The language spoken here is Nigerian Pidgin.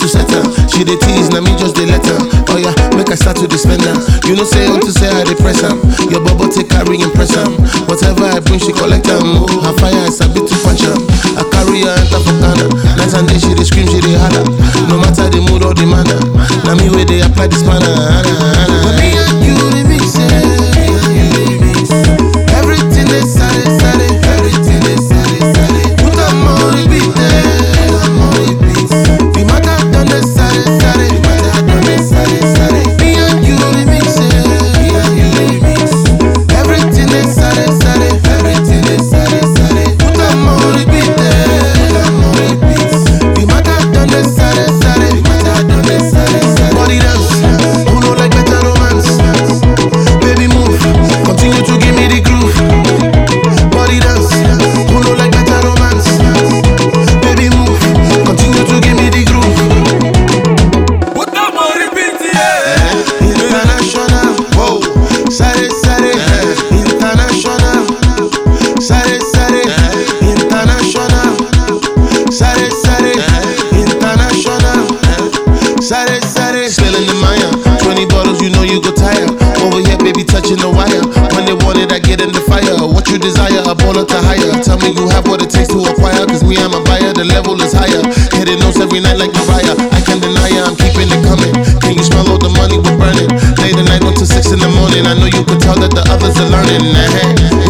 to set her. She dey tease, na me just dey let her. Oh yeah, make I start to dey spend her. You know say unto say I dey press am. Your bubble take carry impress am. Whatever I bring, she collect am. Oh, her fire is a bit too punch am. I carry her enter for Ghana. Night and day she dey scream, she dey holler. No matter the mood or the manner, na me wey dey apply this manner. But me and you remix, yeah. Everything is solid, solid. Everything is solid, solid. Put am on repeat, eh. Put am on repeat. The matter done is solid, solid. The matter done is solid, solid. Me and you remix, eh. Me and you remix. Everything is solid, solid. Everything is solid, solid. Put am on repeat, eh. Put am on repeat. The matter done is solid, solid. The matter done is solid, solid. Body dance, who know like better romance? Baby move, continue to give me the groove. Body dance, who know like better romance? Baby move, continue to give me the groove. Put them on repeat, yeah. International, whoa, sare sare, international, sare sare, international, sare sare, international, sare sare. Spilling the Maya, 20 bottles, you know you go tire. Over here, baby, touching the wire. When they want it, I get in the fire. What you desire, a baller to hire. Tell me you have what it takes to acquire. Cause me, I'm a buyer, the level is higher. Hitting notes every night like Mariah. I can deny ya, I'm keeping it coming. Can you smell all the money we're burning? Late the night until six in the morning. I know you could tell that the others are learning. eh